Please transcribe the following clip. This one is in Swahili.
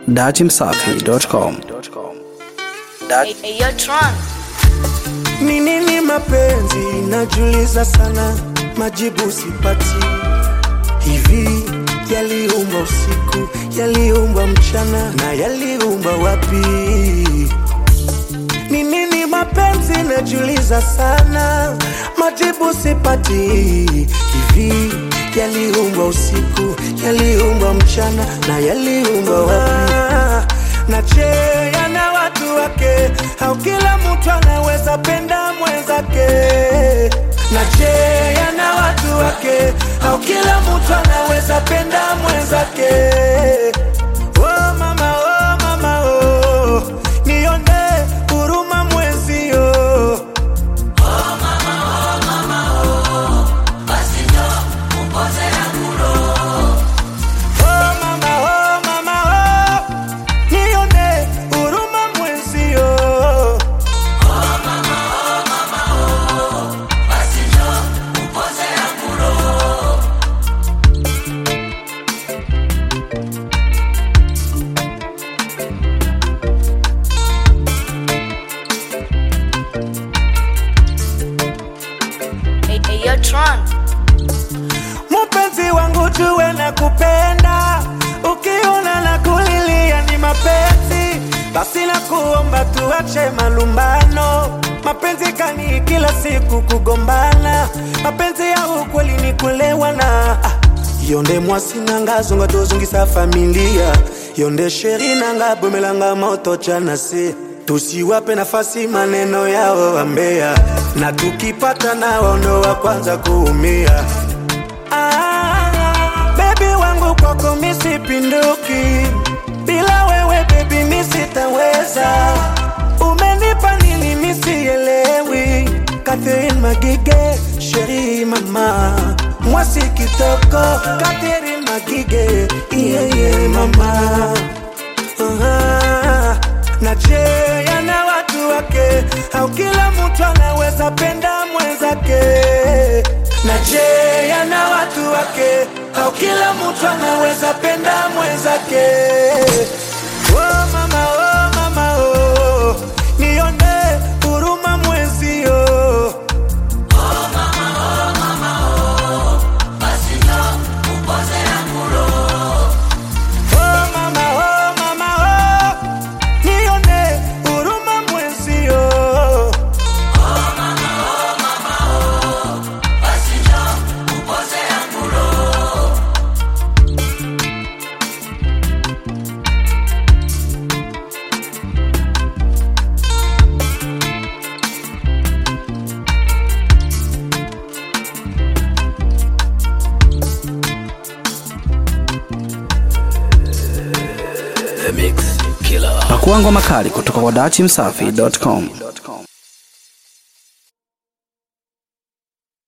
datimsafi.com. Hey, hey, yo, Tron. Ni nini mapenzi? Najiuliza sana, majibu sipati. Hivi yaliumbwa usiku, yaliumbwa mchana, na yaliumbwa wapi? Ni nini mapenzi? Najiuliza sana, majibu sipati. Hivi yaliumbwa usiku, yaliumbwa mchana, na yaliumbwa wapi? Na je, yana watu wake au kila mtu anaweza penda mwenzake? Na je, yana watu wake au kila mtu anaweza penda mwenzake? Oh mama, oh mama, oh, nione huruma mwenzio. Oh mama, oh mama, oh, nione huruma mwenzio. Hey, hey, yo, Tron. Mpenzi wangu jue na kupenda, ukiona na kulilia ni mapenzi, basi na kuomba tuache malumbano. Mapenzi kani kila siku kugombana, mapenzi ya ukweli ni kulewana. Ah, yonde mwasi nanga zonga tozongisa familia yonde sheri nanga bomelanga moto chana se tusiwape nafasi maneno yao wambea, na tukipata nao ndo wa kwanza kuumia. Ah, baby wangu kwako misipinduki, bila wewe baby misitaweza. Umenipa nini misielewi? Catherine Magige, sheri mama, mwasi kitoko, Catherine Magige, yeah, yeah, mama Aha. na je yana watu wake au kila mtu anaweza penda mwenzake na je yana watu wake au kila mtu anaweza penda mwenzake oh mama oh mama oh nione huruma mwenzio Oh mama, oh mama, oh, nione huruma mwenzio. Pakua ngoma kali kutoka kwa datimsafi.com.